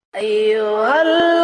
أيها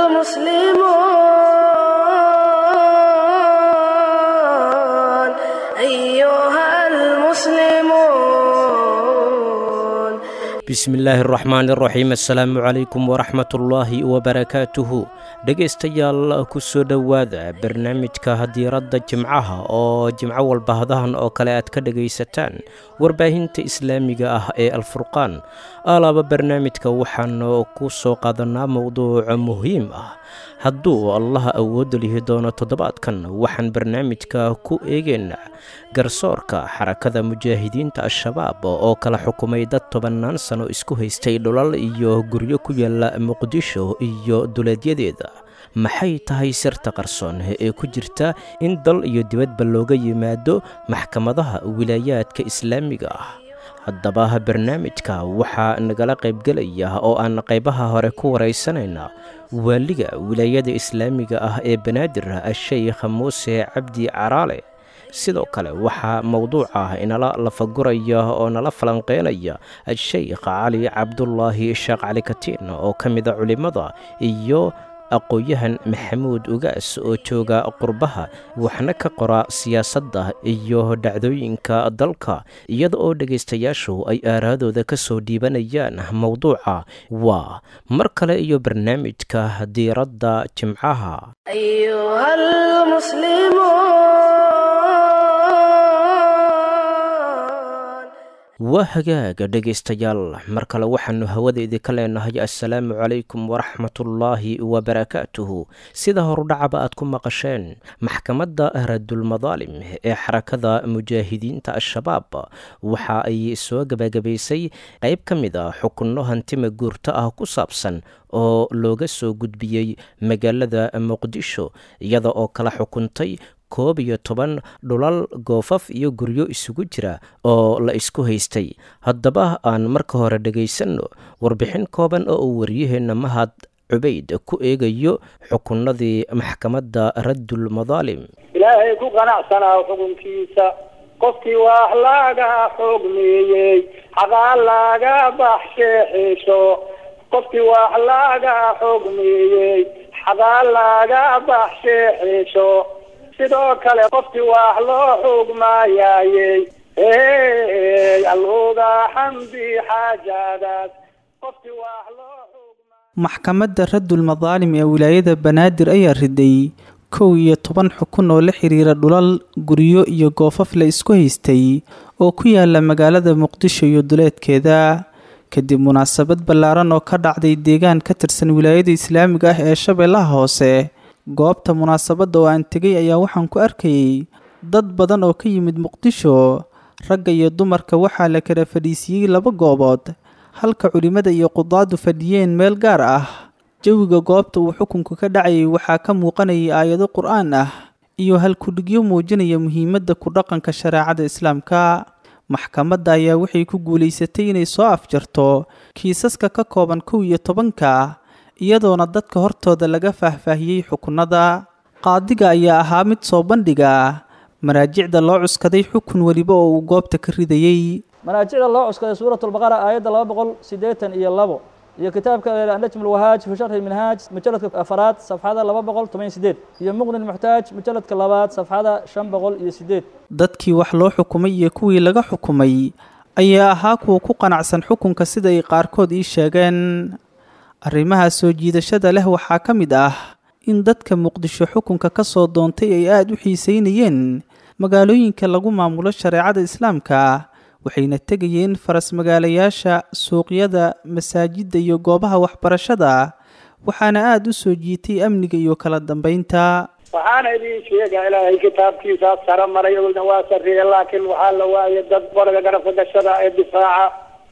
المسلمون bismi illaahi araxmaan iraxiim assalaamu calaykum waraxmatullaahi wabarakaatuhu dhegaystayaal ku soo dhowaada barnaamijka diiradda jimcaha oo jimco walba hadahan oo kale aad ka dhegaysataan warbaahinta islaamiga ah ee alfurqaan alaaba barnaamijka waxaanu ku soo qaadanaa mowduuca muhiim ah hadduu allaha awoodda lihi doono toddobaadkan waxaan barnaamijka ku eegaynaa garsoorka xarakada mujaahidiinta al-shabaab oo kala xukumay dad tobannaan sano isku haystay dhulal iyo guryo ku yaala muqdisho iyo duleedyadeeda maxay tahay sirta qarsoon ee ku jirta in dal iyo dibadba looga yimaado maxkamadaha wilaayaadka islaamiga ah haddaba barnaamijka waxaa nagala qaybgelaya oo aan qaybaha hore ku waraysanaynaa waaliga wilaayada islaamiga ah ee banaadir a-sheykh muuse cabdi caraale sidoo kale waxaa mowduuca inala lafaguraya oo nala falanqeynaya a-sheykh cali cabdulaahi sheekh cali katiin oo ka mida culimmada iyo aqoon-yahan maxamuud ugaas oo jooga qurbaha waxna ka qora siyaasadda iyo dhacdooyinka dalka iyada oo dhegaystayaashu ay aaraadooda ka soo dhiibanayaan mowduuca waa mar kale iyo barnaamijka diiradda jimcaha أيها المسلمون waa hagaaga dhegaystayaal mar kale waxaannu hawada idinka leenahay assalaamu calaykum waraxmatullaahi wabarakaatuhu sida horudhacaba aad ku maqasheen maxkamadda radulmadaalim ee xarakada mujaahidiinta al-shabaab waxa ay soo gebagabaysay qayb ka mid a xukunno hantima guurto ah ku saabsan oo looga soo gudbiyey magaalada muqdisho iyada oo kala xukuntay koob iyo toban dhulal goofaf iyo guryo isugu jira oo la isku haystay haddaba aan marka hore dhegaysanno warbixin kooban oo uu waryaheenna mahad cubayd ku eegayo xukunnadii maxkamadda raddul madaalim ilaahay ku qanacsanaa xukunkiisa qofkii wax laga xogmeeyey xaqaa laga baxsheexisho qofkii wax laga xogmeeyey xaqaa laga baxsheexisho sidoo kale qofkii wax loo xugmaayayey alluga xamdi xaajadaas qofkii wax loo xugma maxkamadda raddul madaalim ee wilaayada banaadir ayaa riday kow iyo toban xukun oo la xiriira dhulal guryo iyo goofaf la isku haystay oo ku yaala magaalada muqdisho iyo duleedkeeda kadib munaasabad ballaaran oo ka dhacday deegaan ka tirsan wilaayada islaamiga ah ee shabeellaha hoose goobta munaasabadda oo aan tegay ayaa waxaan ku arkayay dad badan oo ka yimid muqdisho ragga iyo dumarka waxaa la kala fadhiisiiyey laba goobood halka culimmada iyo qudaadu fadhiyeen meel gaar ah jawiga goobta uu xukunku ka dhacayay waxaa ka muuqanayay aayado qur-aan ah iyo halkudhigyo muujinaya muhiimadda ku dhaqanka shareecada islaamka maxkamadda ayaa waxay ku guulaysatay inay soo afjarto kiisaska ka kooban kow iyo tobanka iyadoona dadka hortooda laga faahfaahiyey xukunada qaadiga ayaa ahaa mid soo bandhiga maraajicda loo cuskaday xukun weliba oo uu goobta ka ridayey manaajicda loo cuskaday suurat lbaqara aayadda laba boqol siddeetan iyo labo iyo kitaabka najm lwahaaj fi sharxi minhaaj mujaladka afaraad safxada laba boqol toban sideed iyo muqni muxtaaj mujaladka labaad safxada shan boqol iyo sideed dadkii wax loo xukumay iyo kuwii laga xukumay ayaa ahaa kuwa ku qanacsan xukunka sida ay qaarkood ii sheegeen arrimaha soo jiidashada leh waxaa ka mid ah in dadka muqdisho xukunka ka soo doontay ay aada u xiiseynayeen magaalooyinka lagu maamulo shareecada islaamka waxayna tegayeen faras magaalayaasha suuqyada masaajidda iyo goobaha waxbarashada waxaana aada u soo jiitay amniga iyo kala dambeynta waxaana idin sheegaa ilaahay kitaabkiisaa sare maray ogna waa sarreeye laakiin waxaa la waayay dad boriga garabka gashada ee difaaca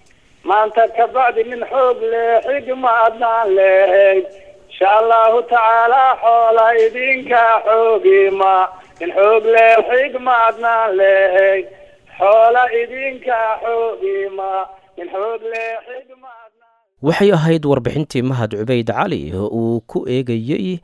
maanta kabacdi nin xoog leh xigma adnaan lehayd insha allahu tacaala xoola idinka xoogima nin xoog leh xigma adnaan lehayd xoola idinka xoogima nin xoog leh xigma adnaan waxay ahayd warbixintii mahad cubayd cali oo uu ku eegayey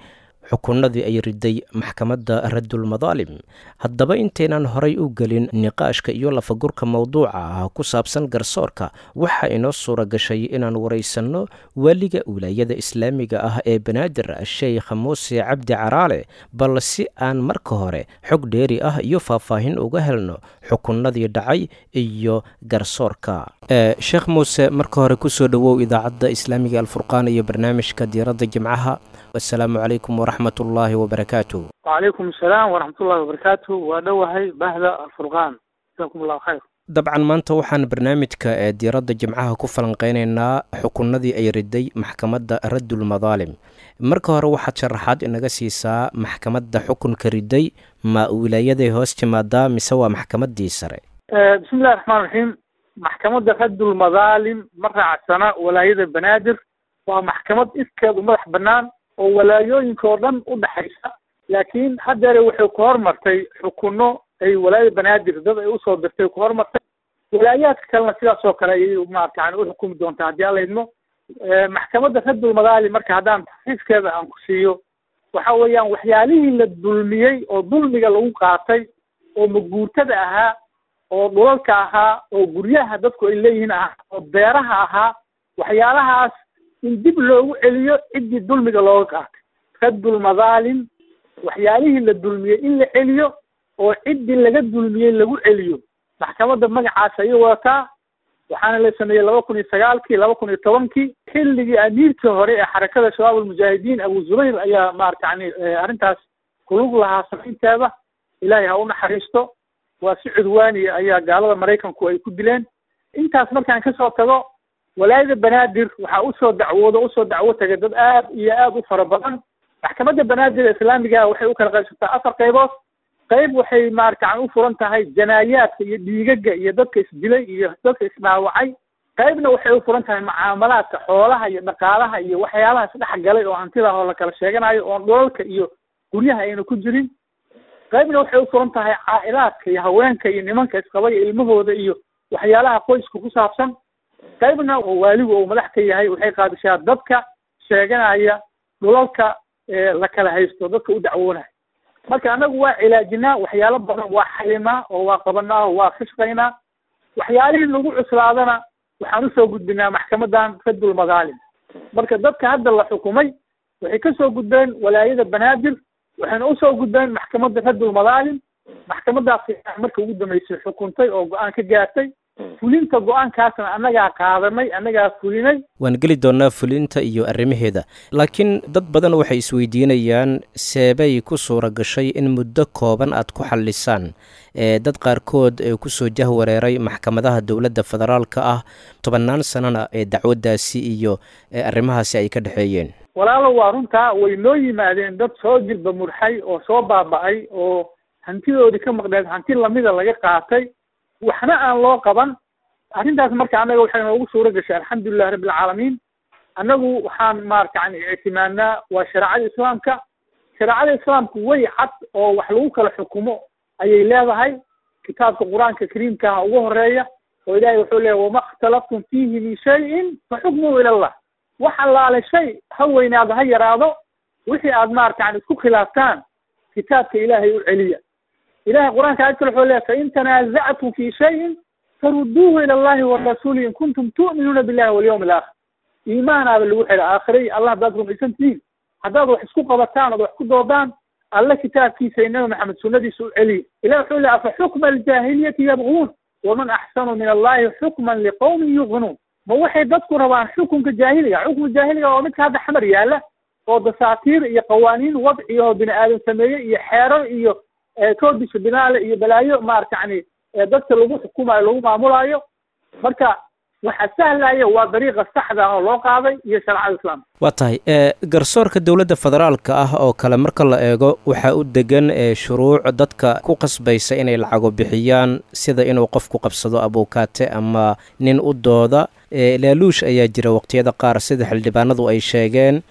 xukunnadii ay riday maxkamadda raddulmadaalim haddaba intaynan horay u gelin niqaashka iyo lafagurka mowduuca ah ku saabsan garsoorka waxaa inoo suura gashay inaan waraysanno waaliga wilaayada islaamiga ah ee banaadir sheekh muuse cabdi caraale bal si aan marka hore xog dheeri ah iyo faahfaahin uga helno xukunnadii dhacay iyo garsoorka sheekh muuse marka hore kusoo dhowow idaacadda islaamiga alfurqaan iyo barnaamijka diiradda jimcaha assalaamu calaykum waraxmat ullaahi wabarakaatu wacalaykum asalaam waraxmatullahi wabarakaatu waa dhowahay bahda alfurqaan jasakum allahu khayr dabcan maanta waxaan barnaamijka ee diiradda jimcaha ku falanqeynaynaa xukunnadii ay riday maxkamadda raddulmadaalim marka hore waxaad sharaxaad inaga siisaa maxkamadda xukunka riday ma wilaayaday hoos timaadaa mise waa maxkamaddii sare bismi illahi raxmaan raxiim maxkamadda raddulmadaalim ma raacsana walaayada banaadir waa maxkamad iskeed u madax bannaan oo walaayooyinka oo dhan u dhexaysa laakiin haddeere waxay ku hormartay xukunno ay walaayada banaadir dad ay usoo dirtay ku hormartay walaayaadka kalena sidaas oo kale ayay maarata yani uxukumi doontaa haddii alla idmo maxkamadda raddulmadaali marka haddaan taxriifkeeda aan ku siiyo waxa weeyaan waxyaalihii la dulmiyey oo dulmiga lagu qaatay oo maguurtada ahaa oo dhulalka ahaa oo guryaha dadku ay leeyihiin ahaa oo beeraha ahaa waxyaalahaas in dib loogu celiyo ciddii dulmiga looga qaatay raddulmadaalim waxyaalihii la dulmiyey in la celiyo oo ciddii laga dulmiyey lagu celiyo maxkamadda magacaas ayay wadataa waxaana la sameeyey laba kun iyo sagaalkii laba kun iyo tobankii xilligii amiirkii hore ee xarakada shabaab almujaahidiin abu zubayr ayaa maarata yani arrintaas kulug lahaa samaynteeda ilaahay ha u naxariisto waa si cudwaaniya ayaa gaalada maraykanku ay ku dileen intaas markaan kasoo tago walaayada banaadir waxaa usoo dacwoodo usoo dacwo tagay dad aad iyo aad u fara badan maxkamadda banaadir ee islaamiga waxay u kala qaybsataa afar qaybood qayb waxay maaratan u furan tahay janaayaadka iyo dhiigaga iyo dadka isdilay iyo dadka isdhaawacay qaybna waxay u furan tahay mucaamalaadka xoolaha iyo dhaqaalaha iyo waxyaalahaas dhex galay oo hantidah oo la kala sheeganayo oon dhulalka iyo guryaha ayna ku jirin qaybna waxay u furan tahay caa'ilaadka iyo haweenka iyo nimanka isqaba iyo ilmahooda iyo waxyaalaha qoyska ku saabsan qaybna oo waaligu uu madax ka yahay waxay qaadishaa dadka sheeganaya dhulalka la kala haysto dadka u dacwoonaya marka anagu waa cilaajinaa waxyaalo badan waa xalinaa oo waa qabanaa oo waa kashqaynaa waxyaalihii lagu cuslaadana waxaan usoo gudbinaa maxkamadan raddulmadaalim marka dadka hadda la xukumay waxay kasoo gudbeen walaayada banaadir waxayna usoo gudbeen maxkamadda raddulmadaalim maxkamadaas marka ugu dambeysay xukuntay oo go-aan ka gaartay fulinta go-aankaasna annagaa qaadanay annagaa fulinay waan geli doonnaa fulinta iyo arrimaheeda laakiin dad badan waxay isweydiinayaan seebay ku suura gashay in muddo kooban aad ku xallisaan ee dad qaarkood ee kusoo jahwareeray maxkamadaha dowladda federaalka ah tobannaan sanana ee dacwaddaasi iyo arrimahaasi ay ka dhexeeyeen walaalo waa runtaa way noo yimaadeen dad soo jilba murxay oo soo baaba'ay oo hantidoodii ka maqneed hanti lamida laga qaatay waxna aan loo qaban arrintaas marka annaga waxay noogu suura gashay alxamdulilahi rabbi alcaalamiin annagu waxaan maarata yani ictimaadnaa waa shareecada islaamka shareecada islaamku way cad oo wax lagu kala xukumo ayay leedahay kitaabka qur-aanka kariimkaha ugu horeeya oo ilahay wuxuu leeyahy wama ikhtalaftum fiihi min shayin fa xukmuhu ila allah wax allaale shay ha weynaado ha yaraado wixii aad maarata yani isku khilaaftaan kitaabka ilaahay u celiya ilahay qur-aanka aad kale wuxuu leeyahy fain tanaazactum fi shayin faruduuhu ila allahi warasuuli in kuntum tu'minuuna billahi walyawmi alaakhir iimaanaaba lagu xidha aakhire iyo allah haddaad rumaysan tihiin haddaad wax isku qabataan ood wax ku doodaan alle kitaabkiisa iyo nabi maxamed sunnadiisa u celiya ilah wuxuu leey afa xukma aljaahiliyati yabguun waman axsanu min allahi xukman liqawmin yuqinuun ma waxay dadku rabaan xukunka jaahiliga xukunka jaahiliga oo midka hadda xamar yaala oo dasaatiir iyo qawaaniin wadci oo bini aadam sameeye iyo xeerar iyo koodisha binaale iyo balaayo maarata yani dadka lagu xukumayo lagu maamulaayo marka waxa sahlaya waa dariiqa saxda ah oo loo qaaday iyo shareecada islaamka waa tahay garsoorka dowladda federaalka ah oo kale marka la eego waxaa u degan shuruuc dadka ku qasbaysa inay lacago bixiyaan sida inuu qofku qabsado abuukaate ama nin u dooda laaluush ayaa jira waqtiyada qaar sida xildhibaanadu ay sheegeen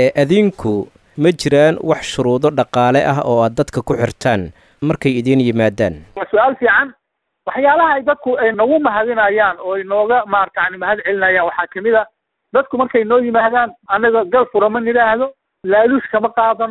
adinku ma jiraan wax shuruudo dhaqaale ah oo aad dadka ku xirtaan markay idiin yimaadaan waa su-aal fiican waxyaalaha ay dadku ay nagu mahadinayaan oo ay nooga maarata yani mahad celinayaan waxaa kamid a dadku markay noo yimaadaan annaga gal fura ma nidhaahdo laaluush kama qaadano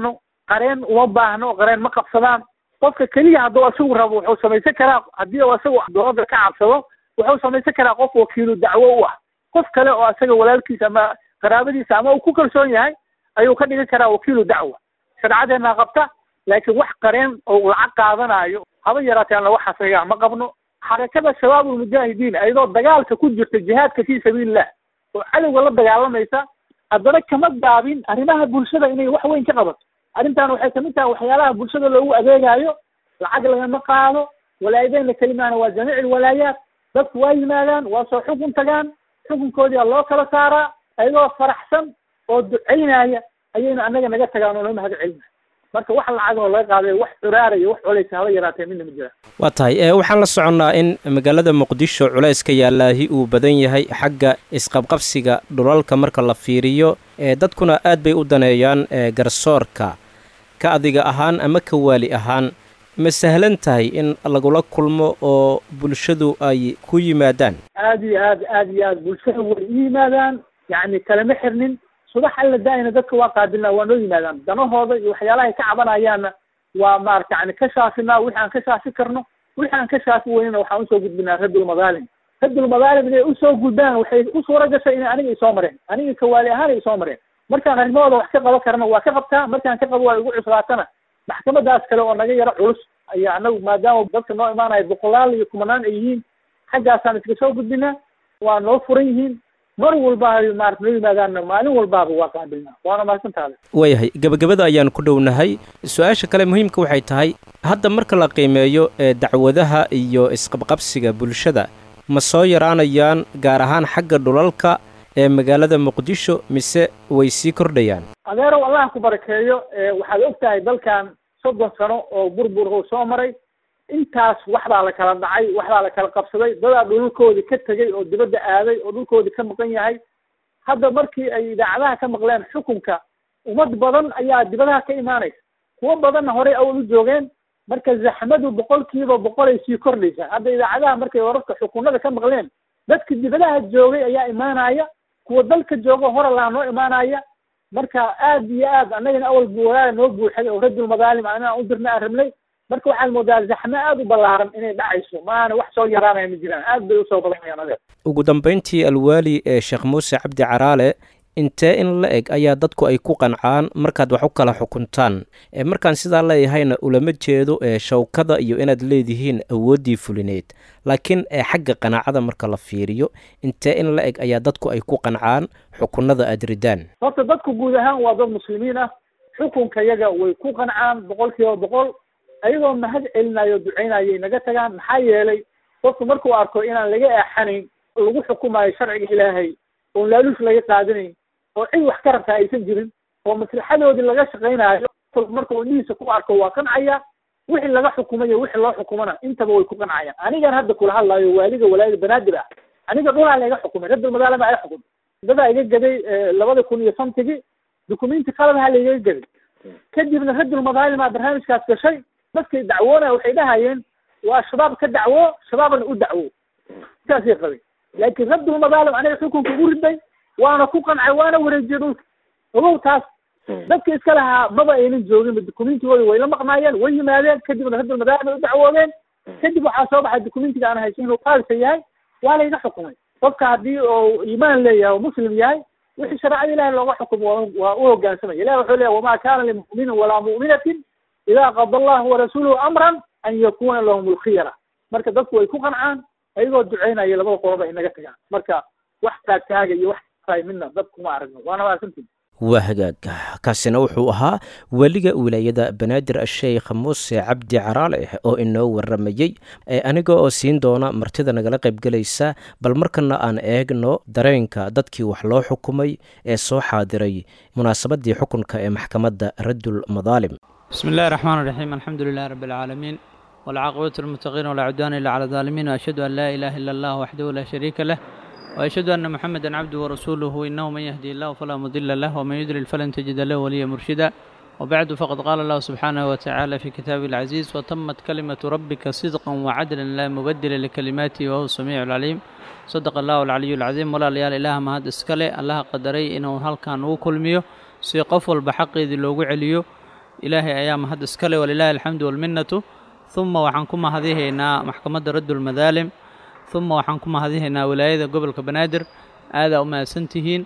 qareen uma baahno qareen ma qabsadaan qofka keliya hadduu isagu rabo wuxuu samaysan karaa haddii uu isagu dowladda ka cabsado wuxuu samaysan karaa qof wakiilu dacwo u ah qof kale oo isaga walaalkiisa ama qaraabadiisa ama uu ku kalsoon yahay ayuu ka dhigan karaa wakiilu dacwa sharcadeena qabta laakiin wax qareen oo lacag qaadanayo haba yaraatee aan lagu xasriyaa ma qabno xarakada shabaab ulmujaahidiin ayadoo dagaalka ku jirta jihaadka fii sabiilillah oo cadowga la dagaalamaysa haddana kama gaabin arrimaha bulshada inay wax weyn ka qabato arrintan waxay kamid tahay waxyaalaha bulshada loogu adeegayo lacag lagama qaado walaayadeenna kelimaana waa jamiic ilwalaayaat dadku waa yimaadaan waa soo xukun tagaan xukunkoodiia loo kala saaraa ayagoo faraxsan oo ducaynaya ayayna annaga naga tagaan oo noo mahad celinaya marka wax lacagoo laga qaaday wax curaaraya wax culaysa haba yaraatee midna ma jiraan waa tahay ee waxaan la soconnaa in magaalada muqdisho culayska yaallaahi uu badan yahay xagga isqabqabsiga dhulalka marka la fiiriyo ee dadkuna aad bay u daneeyaan ee garsoorka ka adiga ahaan ama ka waali ahaan ma sahlan tahay in lagula kulmo oo bulshadu ay ku yimaadaan aad iyo aad aad iyo aad bulshada way u yimaadaan yacni kalama xirnin subax alla daa'ina dadka waa qaabilnaa waa noo yimaadaan danahooda iyo waxyaalahay ka cabanayaanna waa maarata yani ka shaafinaa wixi aan ka shaafi karno wixi aan ka shaafi weynina waxaan usoo gudbinaa raddulmadaalim raddulmadaalim inay usoo gudbaan waxay u suura gashay inay aniga isoo mareen aniga kawaali ahaan ay isoo mareen markaan arrimahooda wax ka qaban karna waa ka qabtaa markaan ka qabo waa igu cuslaatana maxkamadaas kale oo naga yaro culus ayaa anagu maadaama dadka noo imaanaya boqolaal iyo kumanaan ay yihiin xaggaasaan iska soo gudbinaa waa noo furan yihiin mar walba ay maarata noo yimaadaanna maalin walbaaba waa qaabilnaa waana mahadsantaada waayahay gebagabada ayaan ku dhownahay su-aasha kale muhiimka waxay tahay hadda marka la qiimeeyo ee dacwadaha iyo isqabqabsiga bulshada ma soo yaraanayaan gaar ahaan xagga dhulalka ee magaalada muqdisho mise way sii kordhayaan adeerow allah ku barakeeyo waxaad og tahay dalkan soddon sano oo burbur uu soo maray intaas waxbaa la kala dhacay waxbaa la kala qabsaday dadaa dhulalkoodii ka tegay oo dibadda aaday oo dhulkoodii ka maqan yahay hadda markii ay idaacadaha ka maqleen xukunka ummad badan ayaa dibadaha ka imaanaysa kuwo badanna horey awal u joogeen marka zaxmadu boqolkiiba boqolay sii kordhaysaa hadda idaacadaha markay wararka xukunada ka maqleen dadka dibadaha joogay ayaa imaanaya kuwa dalka jooga hore laha noo imaanaya marka aad iyo aad annagana awal walaala noo buuxay oo raddul madaalim anaa u dirna aan rabnay marka waxaad moodaa zaxme aad u ballaaran inay dhacayso maana wax soo yaraanaya ma jiraan aad bay usoo badanayaan adeer ugu dambayntii alwaali ee sheekh muuse cabdi caraale intee in la eg ayaa dadku ay ku qancaan markaad wax u kala xukuntaan ee markaan sidaa leeyahayna ulama jeedo ee shawkada iyo inaad leedihiin awooddii fulineed laakiin ee xagga qanaacada marka la fiiriyo intee in la eg ayaa dadku ay ku qancaan xukunada aad ridaan horta dadku guud ahaan waa dad muslimiin ah xukunka yaga way ku qancaan boqol kiiba boqol ayagoo mahad celinayo ducaynayay naga tagaan maxaa yeelay qofku markuu arko inaan laga eexanayn lagu xukumayo sharciga ilaahay oon laaluush laga qaadanayn oo cid wax ka rabtaa aysan jirin oo maslaxadoodii laga shaqaynayo markuu indhihiisa ku arko waa qancaya wixii laga xukumayo wixii loo xukumana intaba way ku qancayaan anigan hadda kula hadlayo waaliga walaayada banaadir ah aniga dhulaa laga xukumay raddul madaalama ay xukumay dadaa iga gaday labada kun iyo santigii dukumenti qaladaha laigaga gaday kadibna raddul madaalima barnaamijkaas gashay dadkay dacwoonaya waxay dhahayeen waa shabaab ka dacwo shabaabna u dacwo saasay qabeen laakiin raddul madaalim aniga xukunka ugu riday waana ku qancay waana wareejiyey dhulka ogow taas dadka iska lahaa maba aynan joogin dukumentigooda way la maqnaayeen way yimaadeen kadibna raddul madaalim ay u dacwoodeen kadib waxaa soo baxay dukumentiga aan haysan inuu qaalisa yahay waa layga xukumay qofka haddii oo iimaan leeyahay oo muslim yahay wixii shareecada ilahi looga xukumo waa u hogaansamaya ilahi wuxuu leeyahy wamaa kaana limuminin walaa mu'minatin idaa qada allahu warasuuluhu amran an yakuna lahum lkhiyara marka dadku way ku qancaan ayagoo duceynaya labada qoloba ay naga tagaan marka wax taagtaaga iyo wax tahay midna dadkuma aragno waana maasantii waa hagaag kaasina wuxuu ahaa weliga wilaayada banaadir asheykh muuse cabdi caraale oo inoo waramayey aniga oo siin doona martida nagala qaybgelaysa bal markana aan eegno dareenka dadkii wax loo xukumay ee soo xaadiray munaasabadii xukunka ee maxkamadda raddul madaalim بسم الله الرحمن الرحيم الحمد لله رب العالمين والعاقبة للمتقين ولا عدوان إلا على الظالمين وأشهد أن لا إله إلا الله وحده لا شريك له وأشهد أن محمدا عبده ورسوله إنه من يهدي الله فلا مضل له ومن يضلل فلن تجد له وليا مرشدا وبعد فقد قال الله سبحانه وتعالى في كتابه العزيز وتمت كلمة ربك صدقا وعدلا لا مبدل لكلماته وهو السميع العليم صدق الله العلي العظيم ولا ليال إله ما هاد اسكالي الله قدري إنه هل كان وكل ميو سي قفل بحقي ذي لوغو عليو ilaahay ayaa mahad iskale walilaahi alxamdu walminnatu uma waxaan ku mahadihaynaa maxkamadda raddulmadaalim uma waxaan ku mahadihaynaa wilaayada gobolka banaadir aadaa u mahadsantihiin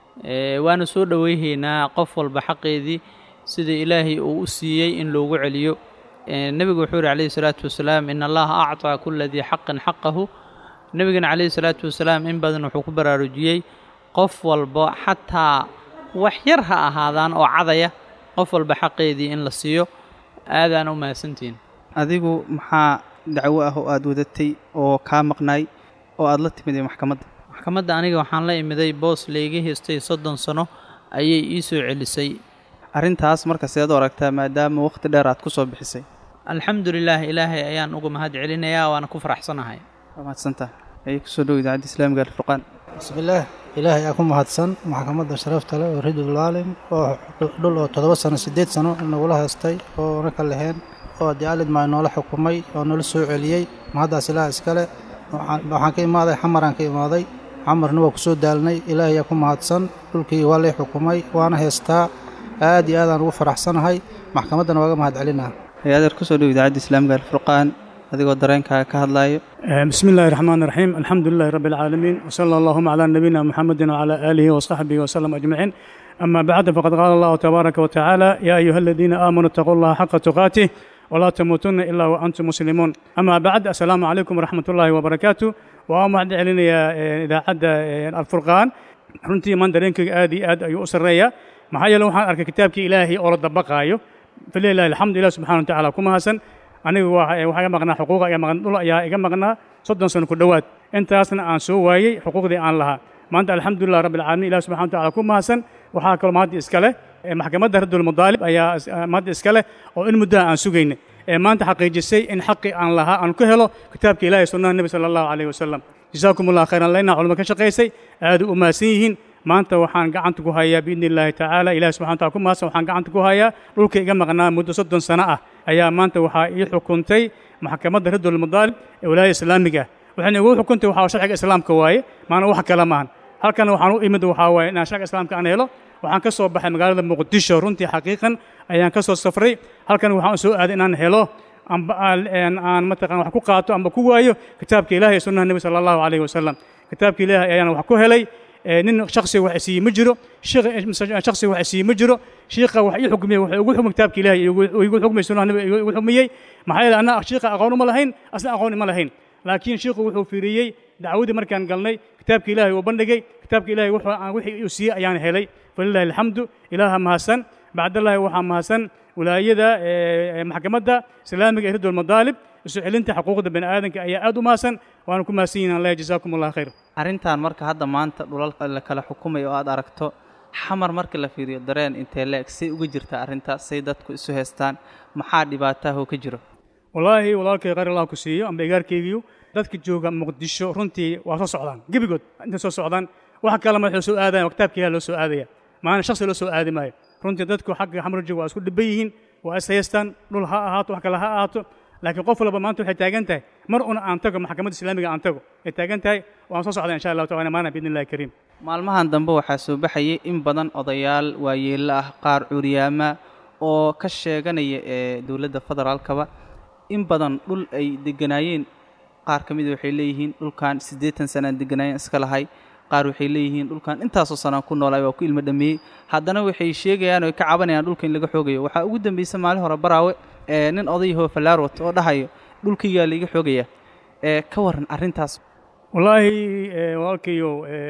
waana soo dhoweyhaynaa qof walba xaqeedii sidii ilaahay uu u siiyey in loogu celiyo nebigu wuxuu yihi calayhi salaatu wasalaam in allaha acطaa kula dii xaqin xaqahu nebigana calayhi salaatu wasalaam in badan wuxuu ku baraarujiyey qof walba xataa wax yar ha ahaadaan oo cadaya qof walba xaqeedii in la siiyo aadaan u mahadsantihiin adigu maxaa dacwo ah oo aada wadatay oo kaa maqnaay oo aada la timid ee maxkamadda maxkamadda aniga waxaan la imiday boos layga haystay soddon sano ayay ii soo celisay arrintaas marka seed u aragtaa maadaama wakhti dheer aad ku soo bixisay alxamdu lilaah ilaahay ayaan uga mahad celinayaa waana ku faraxsanahay waa mahadsantaha ayay kusoo dhow idaacadda islaamiga alfurqaan bismillaah ilaahay aa ku mahadsan maxkamadda sharafta leh oo ridulaalim oo dhul oo toddoba sano siddeed sano nagula haystay oo naka laheen oo dicaalid maa noola xukumay oo noola soo celiyey mahaddaas ilaah iskale waxaan ka imaaday xamaraan ka imaaday xamarna waa ku soo daalnay ilaahay aa ku mahadsan dhulkii waa lay xukumay waana haystaa aad iyo aadaan ugu faraxsanahay maxkamaddana waaga mahad celinaa hay-adeer kusoo dhow idaacadda islaamiga alfurqaan adigoo dareenkaaga ka hadlaayo bismi illaahi raxmaan raxiim alxamdu lilahi rabbi alcaalamiin wsala allahuma calaa nabiyina muxamedin wcalaa aalihi wasaxbihi wasalam ajmaciin ama bacd faqad qaala allahu tabaaraka wa tacaala yaa ayuha aladiina aamanuu itaquu allaha xaqa tuqaatih walaa tamuutunna ilaa wa antum muslimuun ama bacd assalaamu calaykum waraxmat ullaahi wabarakaatu waa mahad celinayaa idaacadda alfurqaan runtii maan dareenkayga aad iyo aad ayuu u sarreeyaa maxaa yeele waxaan arkay kitaabkii ilaahay oo la dabaqaayo falilahi alxamdu ilah subxana wa tacala ku mahadsan anigu waxaa iga maqnaa xuquuqa iga maqan dhul ayaa iga maqnaa soddon sano ku dhowaad intaasna aan soo waayey xuquuqdii aan lahaa maanta alxamdulilah rabbi alcaalamiin ilah subxana wa tacala ku mahadsan waxaa kaloo mahadda iska leh maxkamadda raddulmadaalib ayaa mahadda iska leh oo in muddaha aan sugayna ee maanta xaqiijisay in xaqii aan lahaa aan ku helo kitaabka ilahi sunnaha nebi sala allahu calayh wasalam jasaakum allah khayran laynaa culimo ka shaqaysay aad u mahadsan yihiin maanta waxaan gacanta ku hayaa biidni illaahi tacaala ilahi subxana wataala ku mahadsan waxaan gacanta ku hayaa dhulka iga maqnaa muddo soddon sano ah ayaa maanta waxaa ii xukuntay maxkamadda raddulmadaalib ee walaayada islaamiga ah waxayna igu xukuntay waxaa sharciga islaamka waaye maana wax kale maahan halkana waxaan u imid waxaa waaye inaan sharciga islaamka aan helo waxaan ka soo baxay magaalada muqdisho runtii xaqiiqan ayaan ka soo safray halkan waxaan soo aaday inaan helo amba aan mataqan wax ku qaato amba ku waayo kitaabka ilahi ee sunnaha nebi sala allahu calayhi wasalam kitaabka ilaahi ayaan wax ku helay nin shaksiga wax isiiye ma jiro shaksiga wax isiiye ma jiro shiikha wax ii xukmiyey wuxuu igu xukmay kitaabka ilaahi igu xukmay sunnaha nebi igu xukmiyey maxaa yeele anna shiikha aqoon uma lahayn asna aqoon ima lahayn laakiin shiikhu wuxuu fiiriyey dacwadii markaan galnay kitaabka ilaahi uu bandhigay kitaabka ilaahi wixii uu siiyey ayaan helay falilahi alxamdu ilaaha mahadsan bacdallahi waxaa mahadsan wilaayada maxkamadda islaamiga ee ridulmadaalib isu celinta xuquuqda bani aadanka ayaa aad u mahadsan waana ku mahadsan yihin allah jazaakum allah khayr arrintan marka hadda maanta dhulal la kala xukumay oo aad aragto xamar marka la fiiriyo dareen intee leeg say uga jirta arrintaas say dadku isu haystaan maxaa dhibaataahoo ka jiro wallaahi walaalkay khayr allah ku siiyo amba igaarkaygiyu dadka jooga muqdisho runtii waa soo socdaan gebigood intay soo socdaan wax kale ma waxay soo aadayaan kitaabka ilaah loo soo aadaya maana shaksi loo soo aadi maayo runtii dadku xagga xamar jooga waa isku dhiban yihiin waa is haystaan dhul ha ahaato wax kale ha ahaato laakiin qof walba maanta waxay taagan tahay mar una aan tago maxkamadda islaamiga aan tago ay taagan tahay waan soo socdaa insha allahu tacala maana biidni illahi kariim maalmahan dambe waxaa soo baxayay in badan odayaal waayeello ah qaar curyaama oo ka sheeganaya ee dowladda federaalkaba in badan dhul ay deganaayeen qaar ka mida waxay leeyihiin dhulkan siddeetan sanaan deganaayeen iska lahay qaar waxay leeyihiin dhulkan intaasoo sanaan ku noolaay waa ku ilmo dhameeyey haddana waxay sheegayaan oo ay ka cabanayaan dhulka in laga xoogayo waxaa ugu dambaysa maalin hore baraawe ee nin odayahoo fallaarwat oo dhahayo dhulkaygaa laiga xoogaya ee ka waran arrintaas wallaahi walaalkayo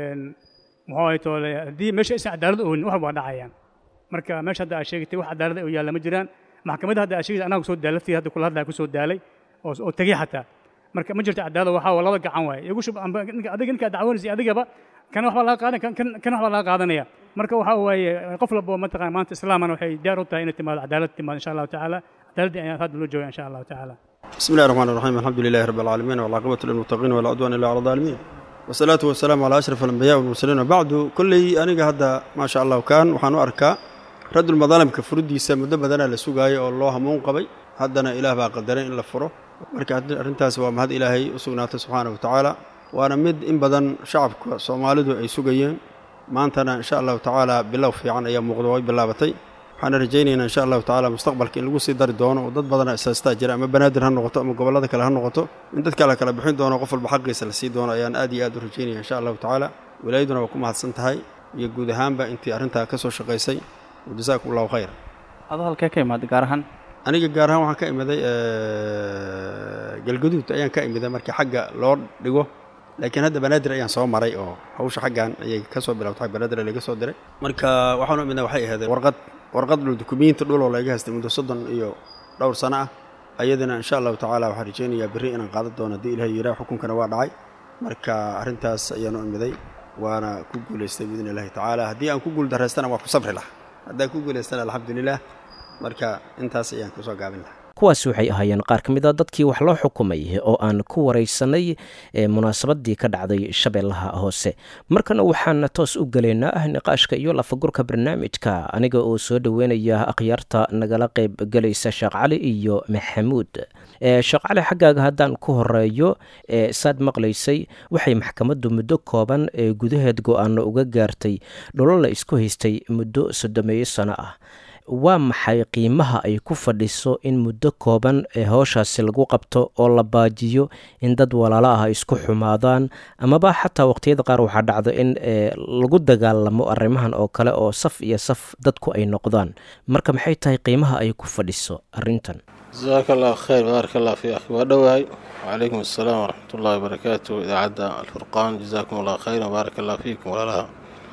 muxuu ahay toole haddii meesha aysan cadaalad oonin wax waa dhacayaan marka meesha hadda aad sheegatay wax cadaalad oo yaalla ma jiraan maxkamadda hadda aad sheegaysa anaga kusoo daala laftii hadda kula hadlaya kusoo daalay oo tegey xataa marka ma jirto cadaalad waxaa laba gacan waaye igu shub amba adiga ninkaa dacwanaysay adigaba kana waxbaa laga qaadan kana waxbaa laga qaadanaya marka waxaa waaye qof walba mataqana maanta islaamana waxay diyaar u tahay inay timaado cadaalad timaado insha allahu tacaala cadaaladii ayaan hadda loo jooga insha allahu tacaala بسم الله الرحمن الرحيم الحمد لله رب العالمين والعاقبة للمتقين ولا عدوان إلا على الظالمين والصلاة والسلام على أشرف الأنبياء والمرسلين وبعد كل أنيق هذا ما شاء الله كان وحانو أركا رد المظالم كفردي سمد بدنا لسوقاي الله منقبي هدنا إله باقدرين إلا فرو marka arrintaas waa mahad ilaahay u sugnaatay subxaana wa tacaala waana mid in badan shacabka soomaalidu ay sugayeen maantana insha allahu tacaala bilow fiican ayaa muuqda way bilaabatay waxaana rajaynaynaa insha allahu tacaala mustaqbalka in lagu sii dari doono oo dad badana isaastaa jira ama banaadir ha noqoto ama gobollada kale ha noqoto in dadka la kala bixin doono qof walba xaqiisa la sii doono ayaan aad iyo aad u rajaynaya insha allahu tacaala wilaayaduna waa ku mahadsan tahay iyo guud ahaanba intii arrintaa ka soo shaqaysay wajasaakum allahu khayr adoo halkee ka imaada gaar ahaan aniga gaar ahaan waxaan ka imiday galgaduud ayaan ka imiday markii xagga loo dhigo laakiin hadda banaadir ayaan soo maray oo hawsha xaggan ayay ka soo bilowtay banaadir laga soo diray marka waxaan u midnaa waxay ahayd warqad warqad dhul dukumiinti dhuloo laga haystay muddo soddon iyo dhowr sano ah ayadana insha allahu tacaala waxaan rajaynayaa berri inaan qaadan doono haddii ilahay yidhaah xukunkana waa dhacay marka arrintaas ayaan u imiday waana ku guulaystay biidni illahi tacaala haddii aan ku guuldarraystana waa ku sabri laha haddaan ku guulaystana alxamdulilah marka intaas ayaan kusoo gaabin lahaa kuwaasi waxay ahaayeen qaar ka mid a dadkii wax loo xukumay oo aan ku waraysanay munaasabadii ka dhacday shabeellaha hoose markana waxaan toos u gelaynaa niqaashka iyo lafagurka barnaamijka aniga oo soo dhoweynaya akhyaarta nagala qayb gelaysa sheekh cali iyo maxamuud sheekh cali xaggaaga haddaan ku horeeyo saad maqlaysay waxay maxkamaddu muddo kooban ee gudaheed go-aano uga gaartay dholo la isku haystay muddo soddomeeyo sano ah waa maxay qiimaha ay ku fadhiso in muddo kooban ee howshaasi lagu qabto oo la baajiyo in dad walaalo ah isku xumaadaan amaba xataa waqtiyada qaar waxaa dhacdo in lagu dagaalamo arrimahan oo kale oo saf iyo saf dadku ay noqdaan marka maxay tahay qiimaha ay ku fadhiso arrintan jasaaka allahu khayr baaraka allah fi akhi waa dhowahay wacalaykum assalaam waraxmat ullahi wabarakaatu idaacadda alfurqaan jasaakum allah khayran baaraka allah fiikum walaalaha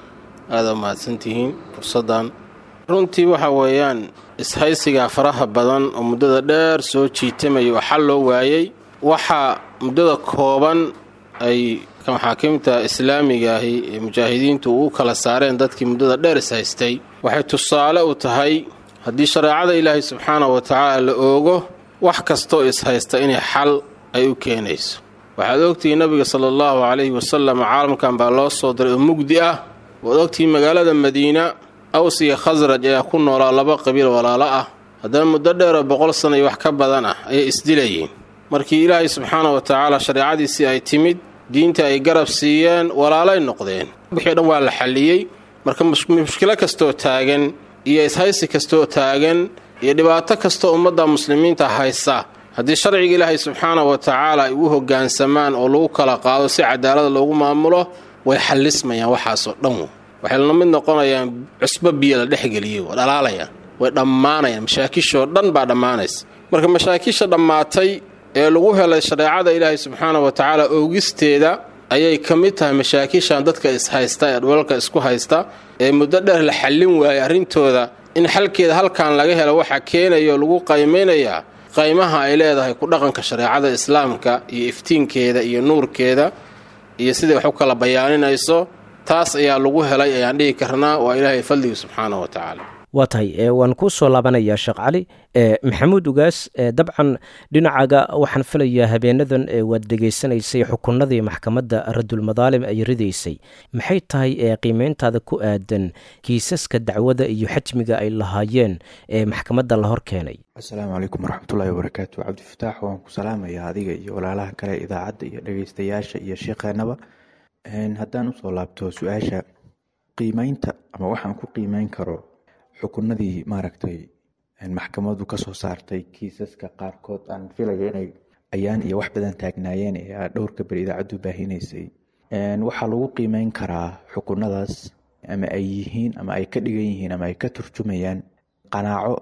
aada mahadsantihiin fursaddan runtii waxa weeyaan ishaysigaa faraha badan oo muddada dheer soo jiitamaya oo xal loo waayey waxaa muddada kooban ay maxaakiimta islaamiga ahi ee mujaahidiintu u kala saareen dadkii muddada dheer ishaystay waxay tusaale u tahay haddii shareecada ilaahay subxaanahu wa tacaala la oogo wax kastoo ishaysta inay xal ay u keenayso waxaad ogtihiin nabiga sala allahu calayhi wasalam caalamkan baa loo soo diray oo mugdi ah waad ogtihiin magaalada madiina aws iyo khasraj ayaa ku noolaa laba qabiil walaalo ah haddana muddo dheeroo boqol sana iyo wax ka badan ah ayay isdilayeen markii ilaahay subxaana wa tacaala shareecadiisii ay timid diinta ay garab siiyeen walaalay noqdeen wixii dhan waa la xalliyey marka mushkilo kastoo taagan iyo ishaysi kastoo taagan iyo dhibaato kastoo ummadda muslimiinta haysa haddii sharciga ilaahay subxaana wa tacaala ay u hoggaansamaan oo lagu kala qaado si cadaalada loogu maamulo way xallismayaan waxaasoo dhan waxay la mid noqonayaan cusbo biyo la dhexgeliyey waa dhalaalayaan way dhammaanayaan mashaakishoo dhan baa dhammaanaysa marka mashaakisha dhammaatay ee lagu helay shareecada ilaahay subxaana wa tacaala oogisteeda ayay ka mid tahay mashaakishan dadka ishaysta ee dhulalka isku haysta ee muddo dheer la xallin waayay arrintooda in xalkeeda halkan laga helo waxaa keenaya oo lagu qaymaynayaa qaymaha ay leedahay ku dhaqanka shareecada islaamka iyo iftiinkeeda iyo nuurkeeda iyo siday wax u kala bayaaninayso taas ayaa lagu helay ayaan dhihi karnaa waa ilaahay fadligi subxaana wa tacaala waa tahay waan kuu soo laabanayaa sheekh cali maxamuud ugaas dabcan dhinacaga waxaan filayaa habeenadan waad dhegaysanaysay xukunadii maxkamadda radulmadaalim ay ridaysay maxay tahay qiimeyntaada ku aadan kiisaska dacwada iyo xajmiga ay lahaayeen ee maxkamadda la hor keenay asalaamu calaykum waraxmatullaahi wabarakaatu cabdifataax waan ku salaamayaa adiga iyo walaalaha kale idaacadda iyo dhegeystayaasha iyo sheekheenaba haddaan usoo laabto su-aasha qiimeynta ama waxaan ku qiimeyn karo xukunadii maaragtay maxkamadu kasoo saartay kiisaska qaarkood aan filaya inay ayaan iyo wax badan taagnaayeen ee dhowrka beri idaacaddu baahinaysay waxaa lagu qiimeyn karaa xukunadaas ama ay yihiin ama ay ka dhigan yihiin ama ay ka turjumayaan qanaaco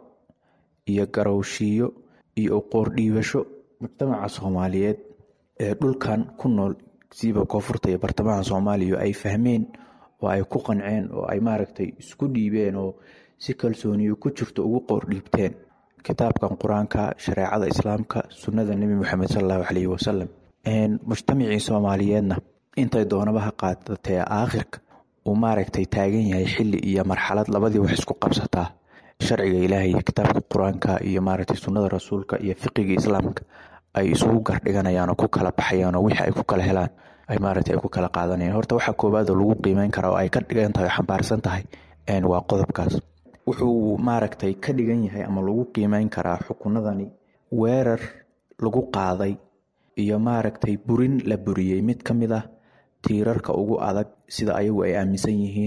iyo garowshiiyo iyo uqoordhiibasho mujtamaca soomaaliyeed ee dhulkan ku nool siiba koonfurta iyo bartamaha soomaaliya ay fahmeen oo ay ku qanceen oo ay maaragtay isku dhiibeen oo si kalsooniyo ku jirto ugu qoordhiibteen kitaabkan qur-aanka shareecada islaamka sunnada nebi moxamed salallahu caleyhi wasalam mujtamacii soomaaliyeedna intay doonaba ha qaadatee aakhirka uu maaragtay taagan yahay xili iyo marxalad labadii wax isku qabsataa sharciga ilaahay kitaabka qur-aanka iyo maaragtay sunnada rasuulka iyo fiqiga islaamka ay isugu gardhiganayaan oo ku kala baxayaan oo wixii ay ku kala helaan ay maaragtay ay ku kala qaadanayaan horta waxaa koowaad oo lagu qiimeyn karaa oo ay ka dhigan tahay oo xambaarsan tahay waa qodobkaas wuxuu maaragtay ka dhigan yahay ama lagu qiimeyn karaa xukunadani weerar lagu qaaday iyo maaragtay burin la buriyey mid ka mid ah tiirarka ugu adag sida ayagu ay aaminsan yihiin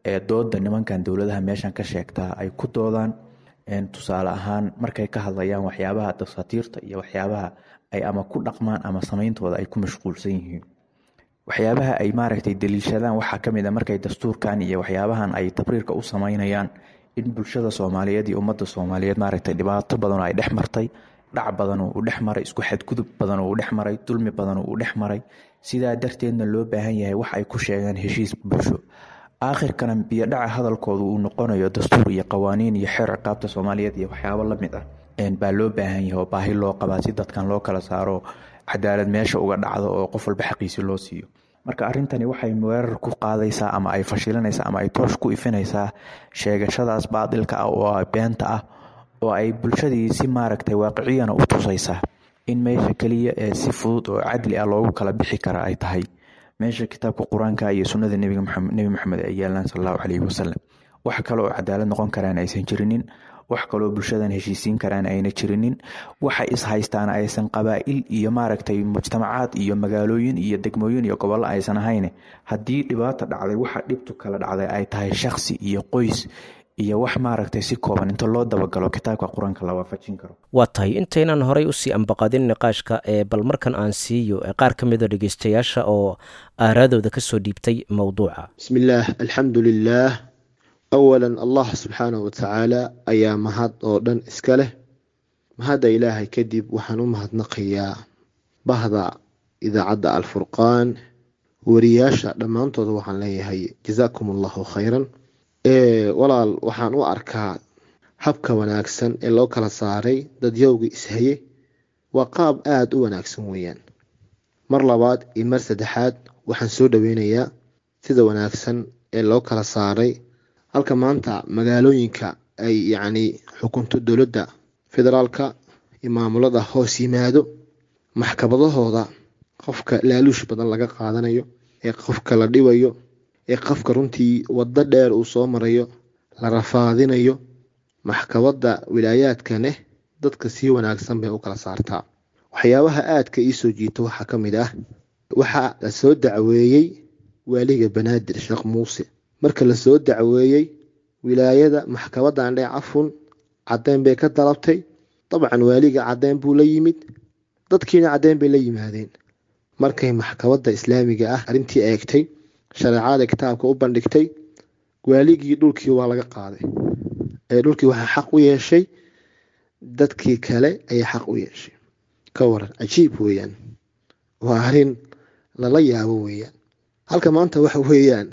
ee dooda nimankan dowladaha meeshan ka sheegtaa ay ku doodaan tusaale ahaan markay ka hadlayaan waxyaabaha dasaatiirta iyo waxyaabaha ay ama ku dhaqmaan ama sameyntooda ay ku mashquulsan yihiin waxyaabaha ay maaragtay daliishadaan waxaa kamid a markay dastuurkan iyo waxyaabahan ay tabriirka u sameynayaan in bulshada soomaaliyeed iyo ummadda soomaaliyeed maaragtay dhibaato badanoo ay dhex martay dhac badanoo uu dhex maray isku xadgudub badanoo uu dhex maray dulmi badanoo uu dhex maray sidaa darteedna loo baahan yahay wax ay ku sheegaan heshiis bulsho aakhirkana biyodhaca hadalkooda uu noqonayo dastuur iyo qawaaniin iyo xeer ciqaabta soomaaliyeed iyo waxyaabo lamid ah baa loo baahan yahay oo baahi loo qabaa si dadkan loo kala saaro cadaalad meesha uga dhacdo oo qof walba xaqiisi loo siiyo marka arrintani waxay weerar ku qaadaysaa ama ay fashilinaysaa ama ay toosh ku ifinaysaa sheegashadaas baadilka ah oo beenta ah oo ay bulshadii si maaragtay waaqiciyana u tusaysaa in meesha keliya ee si fudud oo cadli ah loogu kala bixi kara ay tahay meesha kitaabka qur-aanka iyo sunnada nebi maxamed ay yaalaan sal allahu caleyhi wasalam wax kale oo cadaalad noqon karaan aysan jirinin wax kaloo bulshadan heshiisiin karaan ayna jirinin waxa is haystaan aysan qabaa'il iyo maaragtay mujtamacaad iyo magaalooyin iyo degmooyin iyo gobollo aysan ahayn haddii dhibaata dhacday waxa dhibtu kala dhacday ay tahay shakhsi iyo qoys iyo wax maaragtay si kooban inta loo dabagalo kitaabka qur-aanka la waafajin karo waa tahay intaynan horay usii ambaqadin niqaashka ee bal markan aan siiyo qaar ka mida dhegeystayaasha oo aaraadooda kasoo dhiibtay mowduuca bismillaah alxamdu lilaah awalan allah subxaanahu watacaala ayaa mahad oo dhan iska leh mahadda ilaahay kadib waxaan u mahadnaqayaa bahda idaacadda alfurqaan wariyaasha dhammaantooda waxaan leeyahay jazaakum allahu khayran walaal waxaan u arkaa habka wanaagsan ee loo kala saaray dadyowga ishaye waa qaab aada u wanaagsan weeyaan mar labaad iyo mar saddexaad waxaan soo dhaweynayaa sida wanaagsan ee loo kala saaray halka maanta magaalooyinka ay yacni xukunto dowladda federaalka iyo maamulada hoos yimaado maxkamadahooda qofka laaluush badan laga qaadanayo ee qofka la dhibayo ee qofka runtii waddo dheer uu soo marayo la rafaadinayo maxkamadda wilaayaadka neh dadka si wanaagsan bay u kala saartaa waxyaabaha aadka ii soo jiita waxaa ka mid ah waxaa la soo dacweeyey waaliga banaadir sheekh muuse marka la soo dacweeyey wilaayada maxkamadda andhee cafun caddeyn bay ka dalabtay dabcan waaliga caddeyn buu la yimid dadkiina caddeyn bay la yimaadeen markay maxkamadda islaamiga ah arrintii eegtay shareecada kitaabka u bandhigtay waaligii dhulkii waa laga qaaday ee dhulkii waxaa xaq u yeeshay dadkii kale ayaa xaq u yeeshay ka waran cajiib weeyaan waa arrin lala yaabo weeyaan halka maanta waxa weeyaan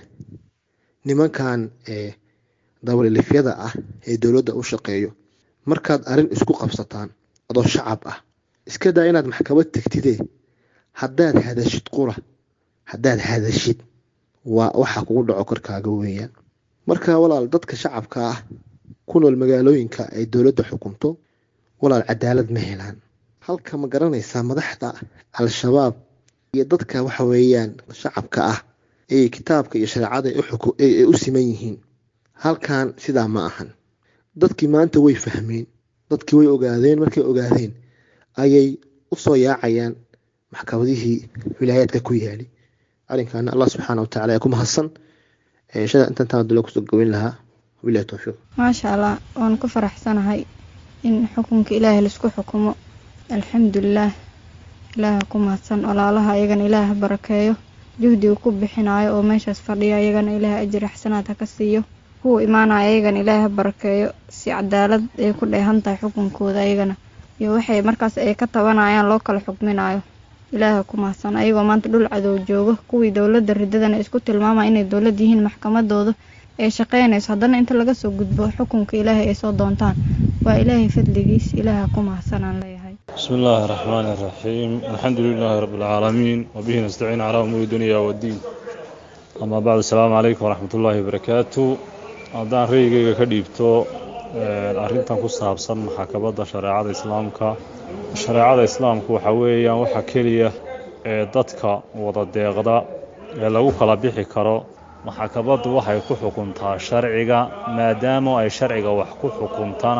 nimankan ee dabalilifyada ah ee dowladda u shaqeeyo markaad arrin isku qabsataan adoo shacab ah iska daa inaad maxkamad tegtidee haddaad hadashid qura haddaad hadashid waa waxa kugu dhaco korkaaga weeyaan marka walaal dadka shacabka ah ku nool magaalooyinka ay dowladda xukunto walaal cadaalad ma helaan halka ma garanaysaa madaxda al-shabaab iyo dadka waxa weeyaan shacabka ah ee kitaabka iyo shareecada ay u siman yihiin halkan sidaa ma ahan dadkii maanta way fahmeen dadkii way ogaadeen markay ogaadeen ayay usoo yaacayaan maxkamadihii wilaayaadka ku yaali arrinkaana allah subxaana watacaala ee ku mahadsan shada intan taan dula kusoo goweyn lahaa wabilahi towfiiq maasha allah waan ku faraxsanahay in xukunka ilaahay laisku xukumo alxamdulilaah ilaaha ku mahadsan walaalaha iyagana ilaaha barakeeyo juhdiga ku bixinayo oo meeshaas fadhiya iyagana ilaaha ajir axsanaad ha ka siiyo kuwa imaanaya iyagana ilaaha barakeeyo si cadaalad ay ku dheehan tahay xukunkooda iyagana iyo waxay markaas ay ka tabanayaan loo kala xukminayo ilaaha ku mahadsan ayagoo maanta dhul cadow joogo kuwii dowladda ridadana isku tilmaama inay dowlad yihiin maxkamadooda ay shaqeynayso haddana inta laga soo gudbo xukunka ilaahay ay soo doontaan waa ilaahay fadligiis ilaaha ku mahadsanaan leeyahay بسم الله الرحمن الرحيم الحمد لله رب العالمين وبه نستعين على أمور الدنيا والدين أما بعد السلام عليكم ورحمة الله وبركاته haddaan ra'yigayga ka dhiibto arrintan ku saabsan maxkamadda shareecada islaamka shareecada islaamku waxa weeyaan waxa keliya ee dadka wada deeqda ee lagu kala bixi karo maxkamaddu waxay ku xukuntaa sharciga maadaama ay sharciga wax ku xukuntana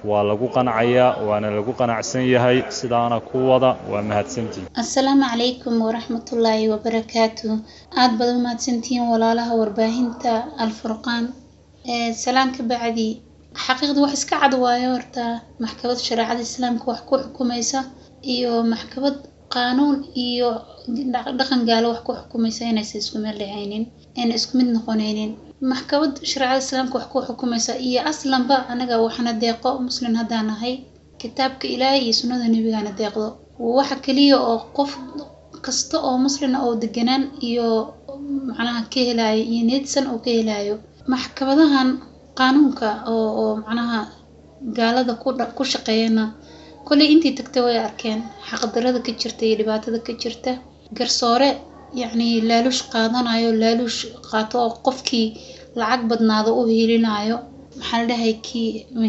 waa lagu qancayaa waana lagu qanacsan yahay sidaana ku wada waa mahadsantihin asalaamu calaykum waraxmatullaahi wabarakaatu aada baad u mahadsantihiin walaalaha warbaahinta alfurqaan salaan ka bacdi xaqiiqda wax iska cad waayo horta maxkamad shareecada islaamka wax ku xukumaysa iyo maxkamad qaanuun iyo dhaqan gaalo wax ku xukumaysa inaysan isku meel dhacaynin ayna isku mid noqonaynin maxkamad shareecada islaamka wax ku xukumaysa iyo aslanba anaga waxna deeqo muslin haddaan nahay kitaabka ilaahay iyo sunnada nebigana deeqdo waxa kaliya oo qof kasta oo muslina oo deganaan iyo macnaha ka helayo iyo needsan oo ka helayo maxkamadahan qaanuunka oo oo macnaha gaalada ku ku shaqeeyana kolley intii tagtay way arkeen xaqdarada ka jirta iyo dhibaatada ka jirta garsoore yacni laaluush qaadanayo laaluush qaato oo qofkii lacag badnaado u hiilinayo maxaa la dhahay kii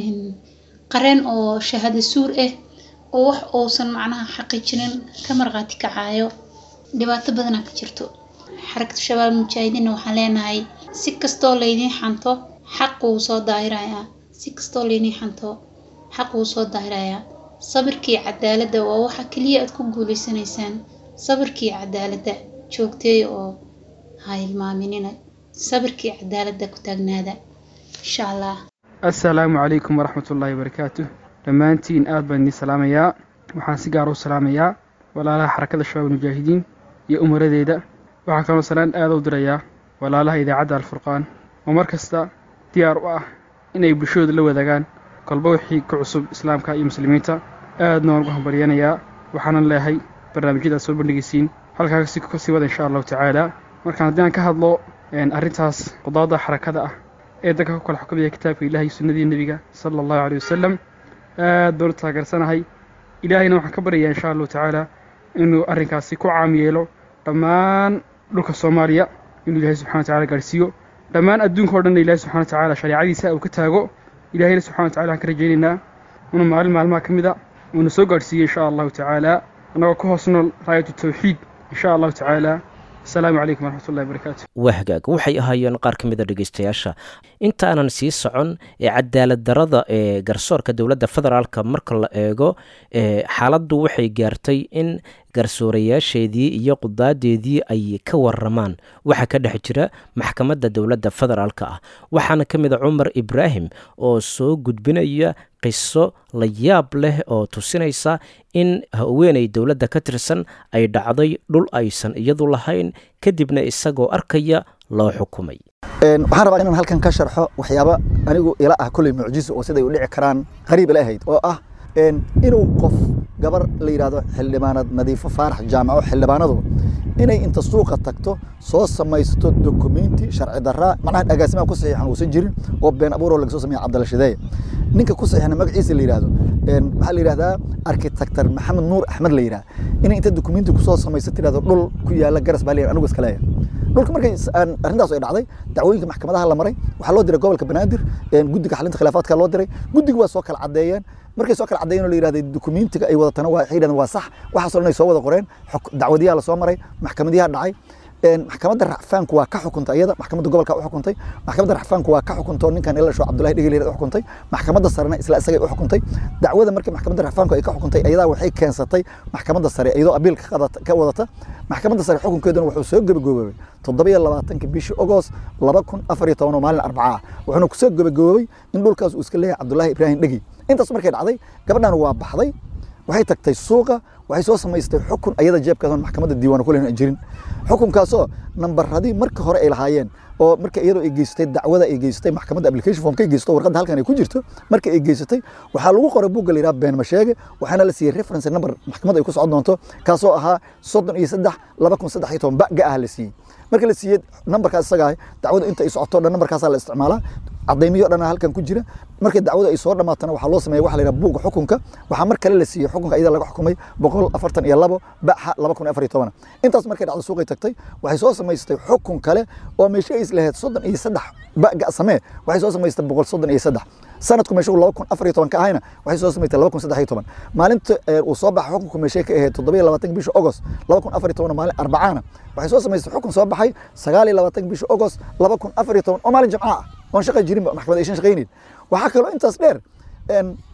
qareen oo shahaado suur ah oo wax uusan macnaha xaqiijinin ka marqaati kacayo dhibaato badanaa ka jirto xarakada shabaab mujaahidiinna waxaan leenahay si kastoo laydiin xanto xaq wuu soo daahirayaa si kastoo laydiin xanto xaq wuu soo daahirayaa sabirkii cadaaladda waa waxa keliya aad ku guuleysanaysaan sabirkii cadaaladda joogteeya oo ha hilmaaminina sabirkii cadaaladda ku taagnaada insha allah assalaamu calaykum waraxmatullaahi wabarakaatu dhammaantiin aad baan idiin salaamayaa waxaan si gaar u salaamayaa walaalaha xarakada shabaab mujaahidiin iyo umaradeeda waxaan kaloo salaan aada u dirayaa walaalaha idaacadda alfurqaan oo mar kasta diyaar u ah inay bulshadooda la wadaagaan kolba wixii ka cusub islaamka iyo muslimiinta aadna waan ugu hambalyanayaa waxaanan leehay barnaamijyada aad soo bandhigaysiin halkaa ka sii wada insha allahu tacaala markaan haddii aan ka hadlo arrintaas qudaada xarakada ah ee dadka ku kala xukumaya kitaabka ilaah iyo sunnadii nebiga sala allahu caleyhi wasalam aad baan u taageersanahay ilaahayna waxaan ka baryayaa insha allahu tacaala inuu arrinkaasi ku caam yeelo dhammaan dhulka soomaaliya inuu ilaahay subxana wa tacala gaarhsiiyo dhammaan adduunka o dhanna ilahi subxana wa tacaala shareecadiisa uu ka taago ilahayna subxana wa tacala waxaan ka rajaynaynaa inuu maalin maalmaha ka mid a uuna soo gaadhsiiyo insha allahu tacaala annagoo ka hoos nool raayatu tawxiid insha allahu tacaala asalaamu calaykum waraxmatullahi wabarakaatu waa hagaag waxay ahaayeen qaar ka mida dhegeystayaasha intaanan sii socon ee cadaalad darada ee garsoorka dowladda federaalka marka la eego xaaladdu waxay gaartay in garsoorayaasheedii iyo qudaadeedii ay ka waramaan waxa ka dhex jira maxkamadda dowladda federaalka ah waxaana ka mid a cumar ibraahim oo soo gudbinaya qiso la yaab leh oo tusinaysa in haweenay dowladda ka tirsan ay dhacday dhul aysan iyadu lahayn kadibna isagoo arkaya loo xukumay waxaan rabaa inaan halkan ka sharxo waxyaaba anigu ila ah kolley mucjiso oo siday u dhici karaan qariib ila ahayd oo ah inuu qof gabar la yidhaahdo xildhibaanad nadiifo faarax jaamaco xildhibaanadu inay inta suuqa tagto soo samaysato dokumenti sharci daraa macnaha agaasimaha ku saxiixan uusan jirin oo been abuuroo laga soo sameeya cabdalla shideeye ninka ku saxiixana magaciisa la yidhaahdo maxaa la yidhahdaa arkitektar maxamed nuur axmed la yidhaha inay inta dokumenti kusoo samaysa tirahdo dhul ku yaala garas baa la anigu iska leeyahay dhulka markay arrintaas ay dhacday dacwooyinka maxkamadaha la maray waxaa loo diray gobolka banaadir guddiga xalinta khilaafaadka loo diray guddiga waa soo kala caddeeyeen markay soo kala caddeeyeen oo la yidhahday dokumentiga ay wadatana waa waxay yidhahdeen waa sax waxaasoo dhan ay soo wada qoreen dacwadiyaha lasoo maray maxkamadiyaha dhacay maxkamadda racfaanku waa ka xukuntay iyada maxkamadda gobolka u xukuntay maxkamadda racfaanku waa ka xukuntay ninkan ila sho cabdullahi dhegel u xukuntay maxkamadda sarena isla isagay u xukuntay dacwada markii maxkamadda racfaanku ay ka xukuntay iyadaa waxay keensatay maxkamadda sare iyadoo abiil ka wadata maxkamadda sare xukunkeeduna wuxuu soo gabagaboobay toddobiyo labaatanka bishii ogost laba kun afar iyo toban oo maalin arbacaa wuxuuna kusoo gabagaboobay in dhulkaas uu iska leeyahay cabdullaahi ibraahim dhegi intaas markay dhacday gabadhan waa baxday waxay tagtay suuqa waxay soo samaystay xukun ayada jeebkaas maxkamadda diiwaan kulen aan jirin xukunkaasoo nambaradii marka hore ay lahaayeen oo marka iyadoo ay geysatay dacwada ay geysatay maxkamadda application form ka geysato warqadda halkan ay ku jirto marka ay geysatay waxaa lagu qoray buugga la yidhaha been masheege waxaana la siiyey reference number maxkamadda ay ku socon doonto kaasoo ahaa soddon iyo saddex laba kun saddex iyo toban baga ah la siiyey marka la siiyey nambarkaas isaga ah dacwada inta ay socoto dhan nambarkaasaa la isticmaalaa cadaymiyo dhan halkan ku jira markii dacwada ay soo dhamaatana waxaa loo sameeya waxa la yidhaha buugga xukunka waxaa mar kale la siiyey xukunka iyada laga xukumay boqol afartan iyo labo baxa laba kun afar iyo toban intaas markay dhacdo suuqay tagtay waxay soo samaystay xukun kale oo meesha ay islahayd soddon iyo saddex baga samee waxay soo samaystay boqol soddon iyo saddex sanadku meesha laba kun afar iyo toban ka ahayna waxay soo samaystay laba kun saddex iyo toban maalinta uu soo baxa xukunku meeshay ka ahayd toddoba iyo labaatanka bisha ogost laba kun afar iyo toban maalin arbacaana waxay soo samaystay xukun soo baxay sagaal iyo labaatanka bisha ogost laba kun afar iyo toban oo maalin jamca ah oon shaqa jirin maxkamad aysan shaqaynayn waxaa kaloo intaas dheer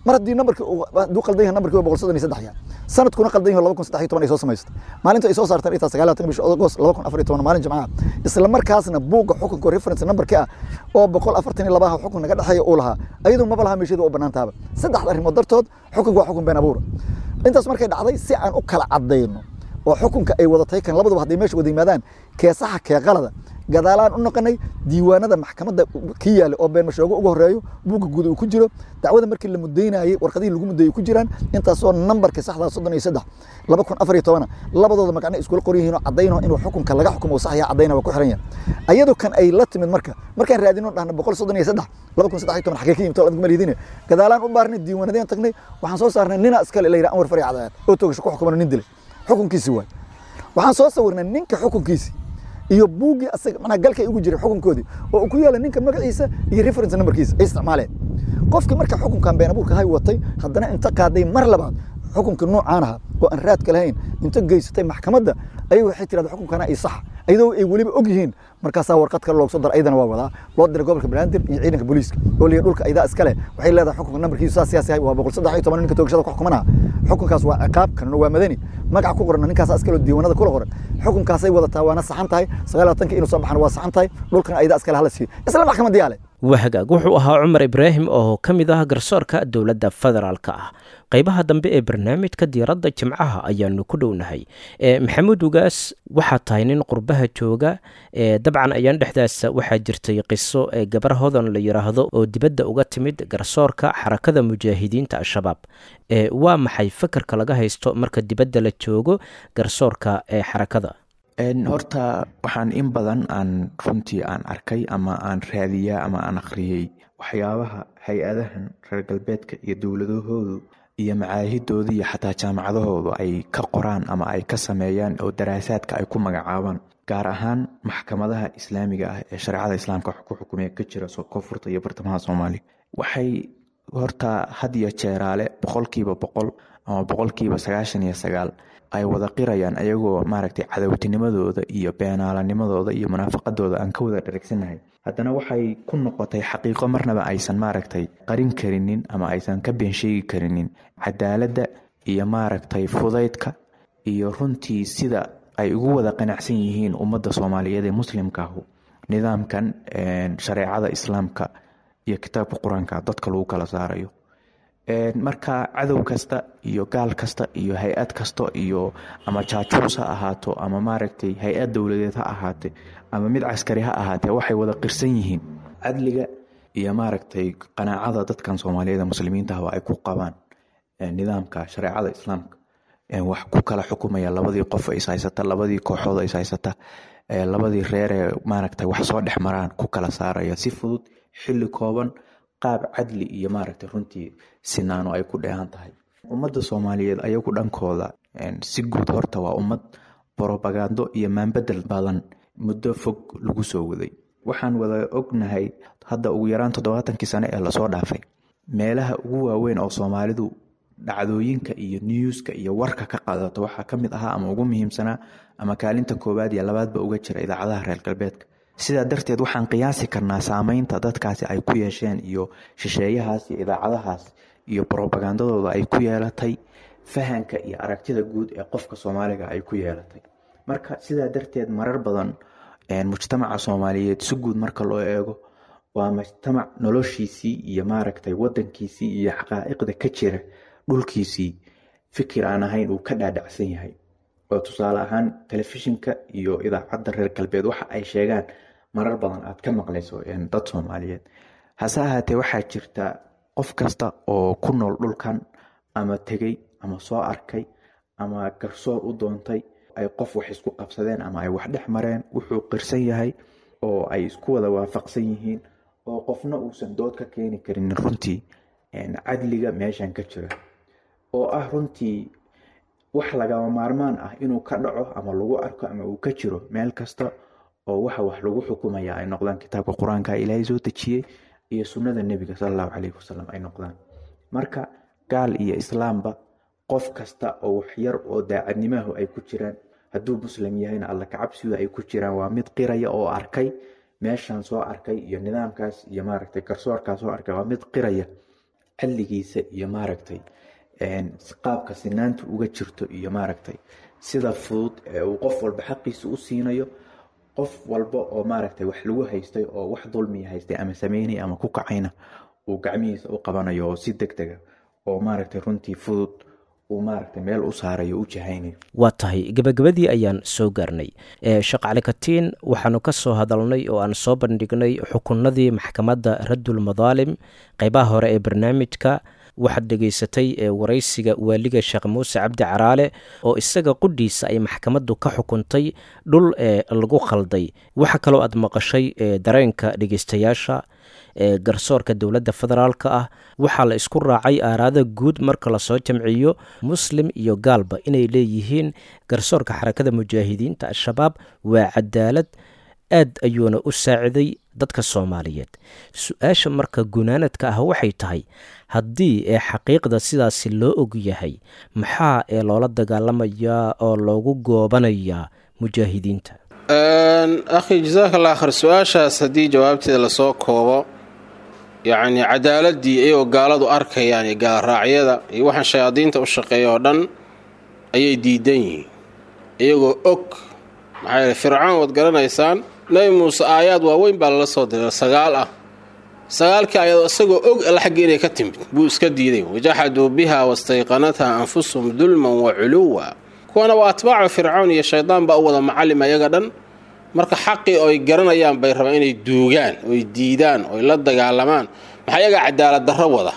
mar haddii nambarkii hadduu qaldan yahay nambarkii waa boqol soddon iyo saddex yahay sanadkuna qaldan yahay laba kun saddex iyo toban ay soo samaysatay maalinta ay soo saartaan intaa sagaal labaatan bisha agost laba kun afar iyo toban maalin jimcaha isla markaasna buugga xukunka reference nambarkii ah oo boqol afartan iyo labaha xukun naga dhexeeya uu lahaa ayadoo maba laha meesheeda u bannaan taaba saddexda arrimood dartood xukunka waa xukun been abuura intaas markay dhacday si aan u kala caddayno oo xukunka ay wadatay kan labaduba hadday meesha wada yimaadaan kee saxa kee qalada gadaalaan u noqonay diiwaanada maxkamadda ki yaale oo been mashoogo ugu horeeyo buugga guud uu ku jiro dacwada markii la mudaynayey warqadihii lagu mudayey ku jiraan intaasoo nambarka saxdaa soddon iyo saddex laba kun afar iyo tobana labadooda magacna iskula qoran yihiin oo caddayno inuu xukunka laga xukumo uu sax yahay caddayna waa ku xiran yahay ayadoo kan ay la timid marka markaan raadino dhahna boqol soddon iyo saddex laba kun saddex iyo toban xagee ka yimid tolad maliidine gadaalaan u baarnay diiwaanadeen tagnay waxaan soo saarnay nina iskale la yidhaha anwar fari cadaayad oo toogasho ku xukumano nin dilay xukunkiisi waay waxaan soo sawirnay ninka xukunkiisi iyo buuggii asaga manaa galkay ugu jiray xukunkoodii oo uu ku yaala ninka magaciisa iyo reference numberkiisa ay isticmaaleen qofkii marka xukunkan been abuurka hay watay haddana inta qaaday mar labaad xukunka noocaan aha oo aan raadka lahayn inta geysatay maxkamadda ayay waxay tirahda xukunkana ay sax ayadoo ay weliba og yihiin markaasaa warqad kale loogu soo dara ayadana waa wadaa loo diray gobolka banaadir iyo ciidanka booliiska oo liya dhulka aydaa iskale waxay leedahay xukunka nambarkiisu saas siyaas yahay waa boqol saddex iyo toban ninka toogashada ku xukumanaha xukunkaas waa ciqaab kanuna waa madani magac ku qoran ninkaas iskale oo diiwaanada kula qoran xukunkaasay wadataa waana saxan tahay sagaal labaatanka inuu soo baxana waa saxan tahay dhulkana aydaa iskale hala siiyo isla maxkamadda yaale waa hagaag wuxuu ahaa cumar ibraahim oo ka mid ah garsoorka dowladda federaalka ah qaybaha dambe ee barnaamijka diiradda jimcaha ayaanu ku dhownahay maxamuud ugaas waxaa tahay nin qurbaha jooga dabcan ayaan dhexdaas waxaa jirtay qiso ee gabar hodan la yidhaahdo oo dibadda uga timid garsoorka xarakada mujaahidiinta al-shabaab waa maxay fakarka laga haysto marka dibadda la joogo garsoorka ee xarakada horta waxaan in badan aan runtii aan arkay ama aan raadiyaa ama aan akhriyey waxyaabaha hay-adahan reer galbeedka iyo dowladahoodu iyo macaahidooda iyo xataa jaamacadahoodu ay ka qoraan ama ay ka sameeyaan oo daraasaadka ay ku magacaabaan gaar ahaan maxkamadaha islaamiga ah ee shareecada islaamka ku xukumaya ka jira koonfurta iyo bartamaha soomaaliya waxay horta had iyo jeeraale boqolkiiba boqol ama boqolkiiba sagaashan iyo sagaal ay wada qirayaan ayagoo maaragtay cadowtinimadooda iyo beenaalanimadooda iyo munaafaqadooda aan ka wada dharagsannahay haddana waxay ku noqotay xaqiiqo marnaba aysan maaragtay qarin karinin ama aysan ka been sheegi karinin cadaaladda iyo maaragtay fudaydka iyo runtii sida ay ugu wada qanacsan yihiin ummadda soomaaliyeed ee muslimkaahu nidaamkan shareecada islaamka iyo kitaabka qur-aanka dadka lagu kala saarayo marka cadow kasta iyo gaal kasta iyo hay-ad kasta iyo ama jaajuus ha ahaato ama maaragtay hay-ad dowladeed ha ahaate ama mid caskari ha ahaatee waxay wada qirsan yihiin cadliga iyo maaragtay qanaacada dadkan soomaaliyeed muslimiinta ahba ay ku qabaan nidaamka shareecada islaamka wax ku kala xukumaya labadii qof is haysata labadii kooxood is haysata labadii reeree maaragtay wax soo dhex maraan ku kala saaraya si fudud xilli kooban qaab cadli iyo maaragtay runtii sinaano ay ku dheehan tahay ummadda soomaaliyeed ayagu dhankooda si guud horta waa ummad borobagando iyo maanbedel badan muddo fog lagu soo waday waxaan wada ognahay hadda ugu yaraan toddobaatankii sane ee lasoo dhaafay meelaha ugu waaweyn oo soomaalidu dhacdooyinka iyo newska iyo warka ka qaadato waxaa ka mid ahaa ama ugu muhiimsanaa ama kaalinta koowaad iyo labaadba uga jira idaacadaha reer galbeedka sidaa darteed waxaan qiyaasi karnaa saameynta dadkaasi ay ku yeesheen iyo shisheeyahaas iyo idaacadahaas iyo brobagandadooda ay ku yeelatay fahanka iyo aragtida guud ee qofka soomaaliga ay ku yeelatay marka sidaa darteed marar badan mujtamaca soomaaliyeed si guud marka loo eego waa mujtamac noloshiisii iyo maaragtay wadankiisii iyo xaqaa'iqda ka jira dhulkiisii fikir aan ahayn uu ka dhaadhacsan yahay oo tusaale ahaan telefishinka iyo idaacadda reer galbeed waxa ay sheegaan marar badan aad ka maqlayso dad soomaaliyeed hase ahaatee waxaa jirta qof kasta oo ku nool dhulkan ama tegey ama soo arkay ama garsoor u doontay ay qof wax isku qabsadeen ama ay wax dhex mareen wuxuu qirsan yahay oo ay isku wada waafaqsan yihiin oo qofna uusan dood ka keeni karin runtii cadliga meeshan ka jira oo ah runtii wax lagama maarmaan ah inuu ka dhaco ama lagu arko ama uu ka jiro meel kasta oo waxa wax lagu xukumaya ay noqdaan kitaabka qur-aanka ilaahay soo dejiyey iyo sunnada nebiga sala allahu calayhi wasalam ay noqdaan marka gaal iyo islaamba qof kasta oo wax yar oo daacadnimahu ay ku jiraan hadduu muslim yahayna alla kacabsidu ay ku jiraan waa mid qiraya oo arkay meeshan soo arkay iyo nidaamkaas iyo maaragtay garsoorkaas soo arkay waa mid qiraya xilligiisa iyo maaragtay qaabka sinaanta uga jirto iyo maaragtay sida fudud ee uu qof walba xaqiisa u siinayo qof walba oo maaragtay wax lagu haystay oo wax dulmiya haystay ama sameynay ama ku kacayna uu gacmihiisa u qabanayo oo si deg dega oo maaragtay runtii fudud uu maaragtay meel u saarayo u jahaynayo waa tahay gebagabadii ayaan soo gaarnay sheekh cali katiin waxaanu ka soo hadalnay oo aan soo bandhignay xukunadii maxkamadda raddul madaalim qeybaha hore ee barnaamijka waxaad dhegaysatay waraysiga waaliga sheekh muuse cabdi caraale oo isaga qudhiisa ay maxkamaddu ka xukuntay dhul ee lagu khalday waxa kaloo aad maqashay dareenka dhegeystayaasha garsoorka dowladda federaalka ah waxaa la isku raacay aaraada guud marka lasoo jamciyo muslim iyo gaalba inay leeyihiin garsoorka xarakada mujaahidiinta al-shabaab waa cadaalad aad ayuuna u saaciday dadka soomaaliyeed su-aasha marka gunaanadka ah waxay tahay haddii ee xaqiiqda sidaasi loo og yahay maxaa ee loola dagaalamayaa oo loogu goobanayaa mujaahidiinta akhi jasaaka allah khar su-aashaas haddii jawaabteeda lasoo koobo yacnii cadaaladii iyagoo gaaladu arkayaan iyo gaalraacyada iyo waxaan shayaadiinta u shaqeeya oo dhan ayay diidan yihiin iyagoo og maxaa yeele fircoon waad garanaysaan nebi muuse aayaad waaweyn baa lala soo diray sagaal ah sagaalkii ayadoo isagoo og alla xagga inay ka timid buu iska diiday wajaxaduu biha wastayqanatha anfusuhum dulman wa culuwa kuwana waa atbaacu fircoon iyo shaydaan baa u wada macallim ayaga dhan marka xaqii oy garanayaan bay rabaan inay duugaan oy diidaan oy la dagaalamaan maxaa ayagaa cadaalad darro wada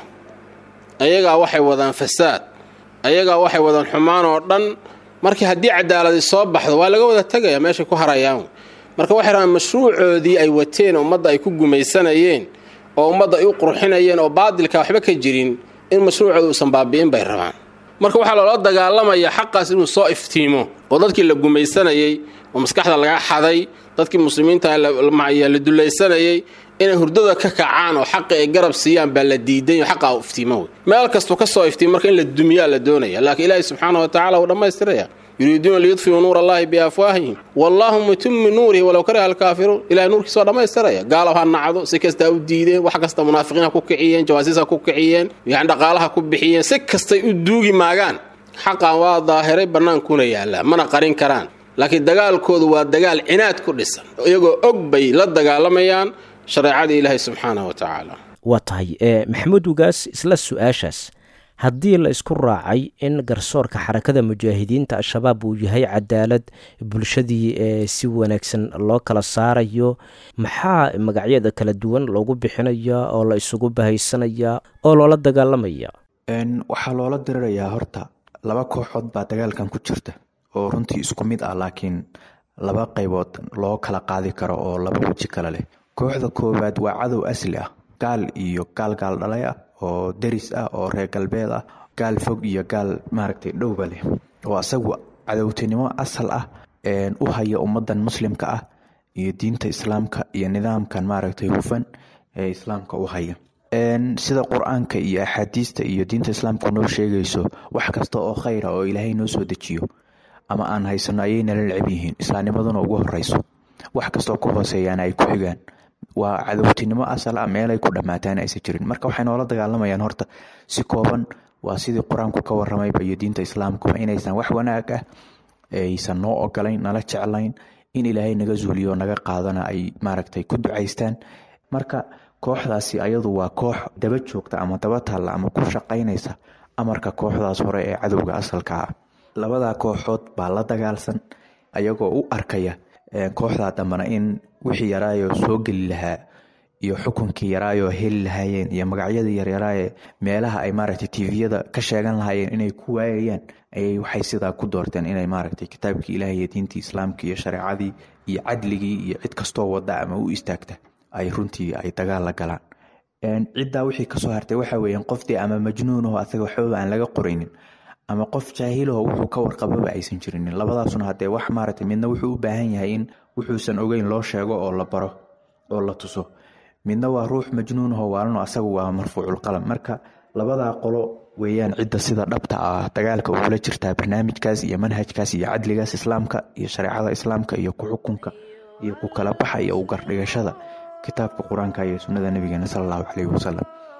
ayagaa waxay wadaan fasaad ayagaa waxay wadaan xumaan oo dhan markii haddii cadaaladi soo baxdo waa laga wada tegaya meeshay ku harayaan marka waxay rabaan mashruucoodii ay wateen ummadda ay ku gumaysanayeen oo ummadda ay u qurxinayeen oo baadilka waxba ka jirin in mashruucooda uusan baabi'in bay rabaan marka waxaa loola dagaalamaya xaqaas inuu soo iftiimo oo dadkii la gumaysanayey oo maskaxda laga xaday dadkii muslimiinta la dulaysanayay inay hurdada ka kacaan oo xaqi ay garab siiyaan baa la diiday xaqaa iftiimo wey meel kastuu ka soo iftiimo marka in la dumiyaa la doonaya laakiin ilaahi subxaana wa tacala wuu dhammaystiraya yuriiduuna liyudfiuu nuur allahi biafwaahihim wallaahu mutimi nuurihi walow kariha alkaafiruun ilahay nuurkiisa waa dhammaystiraya gaalow ha nacdo si kastaa u diideen wax kasta munaafiqiin ha ku kiciyeen jawaasiis ha ku kiciyeen yani dhaqaalaha ku bixiyeen si kastay u duugi maagaan xaqan waa daahiray bannaankuna yaallaa mana qarin karaan laakiin dagaalkoodu waa dagaal cinaad ku dhisan iyagoo og bay la dagaalamayaan shareecadii ilaahay subxaanah wa tacaala waa tahay maxamuud ugaas isla su-aashaas haddii la isku raacay in garsoorka xarakada mujaahidiinta al-shabaab uu yahay cadaalad bulshadii ee si wanaagsan loo kala saarayo maxaa magacyada kala duwan loogu bixinaya oo la isugu bahaysanayaa oo loola dagaalamaya waxaa loola dirirayaa horta laba kooxood baa dagaalkan ku jirta oo runtii isku mid ah laakiin laba qaybood loo kala qaadi karo oo laba weji kale leh kooxda koowaad waa cadow asli ah gaal iyo gaal gaal dhalay ah oo deris ah oo reer galbeed ah gaal fog iyo gaal maaragtay dhowba leh oo asagu cadowtinimo asal ah u haya ummadan muslimka ah iyo diinta islaamka iyo nidaamkan maaragtay hufan ee islaamka u haya sida qur-aanka iyo axaadiista iyo diinta islaamka noo sheegayso wax kasta oo khayra oo ilaahay noo soo dejiyo ama aan haysano ayay nala necab yihiin islaamnimaduna ugu horeyso wax kastoo ku hooseeyaana ay ku xigaan waa cadowtinimo asal ah meelay ku dhammaataan aysan jirin marka waxay noola dagaalamayaan horta si kooban waa sidii qur-aanku ka waramayba iyo diinta islaamkuba inaysan wax wanaag ah aysan noo ogolayn nala jeclayn in ilaahay naga zuuliyo naga qaadana ay maaragtay ku ducaystaan marka kooxdaasi ayadu waa koox daba joogta ama daba taalla ama ku shaqaynaysa amarka kooxdaas hore ee cadowga asalka ah labadaa kooxood baa la dagaalsan ayagoo u arkaya kooxdaa dambana in wixii yaraayo soo geli lahaa iyo xukunkii yaraayo heli lahaayeen iyo magacyadii yaryaraaye meelaha ay maaragtay tviyada ka sheegan lahaayeen inay ku waayayaan ayay waxay sidaa ku doorteen inay maaragtay kitaabkii ilaah iyo diintii islaamka iyo shareecadii iyo cadligii iyo cid kastoo wada ama u istaagta ay runtii ay dagaal la galaan ciddaa wixii kasoo hartay waxa weeyaan qofdii ama majnuunaho asaga waxbaba aan laga qoraynin ama qof jaahilaho wuxuu ka warqababa aysan jirinin labadaasuna hadee wax maaragtay midna wuxuu u baahan yahay in wuxuusan ogeyn loo sheego oo la baro oo la tuso midna waa ruux majnuunaho waalano asagu waa marfuuculqalam marka labadaa qolo weeyaan cidda sida dhabta ah dagaalka ugula jirtaa barnaamijkaas iyo manhajkaas iyo cadligaas islaamka iyo shareecada islaamka iyo ku xukunka iyo ku kala baxa iyo u gardhigashada kitaabka qur-aanka iyo sunnada nabigeena sala allahu caleyhi wasalam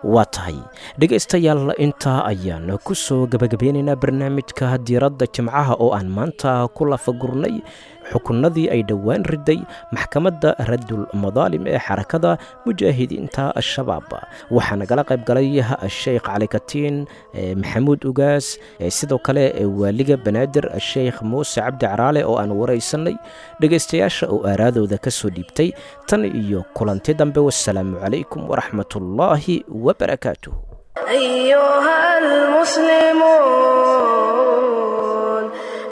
waa tahay dhegaystayaal intaa ayaan ku soo gebagabeynaynaa barnaamijka diiradda jimcaha oo aan maanta ku lafagurnay xukunnadii ay dhowaan riday maxkamadda radul madaalim ee xarakada mujaahidiinta al-shabaab waxaa nagala qayb galay sheekh cali katiin maxamuud ugaas sidoo kale waaliga banaadir sheekh muuse cabdi caraale oo aan waraysanay dhegaystayaasha oo aaraadooda ka soo dhiibtay tan iyo kulanti dambe wasalaamu calaykum waraxmatullaahi wabarakaatuh أيها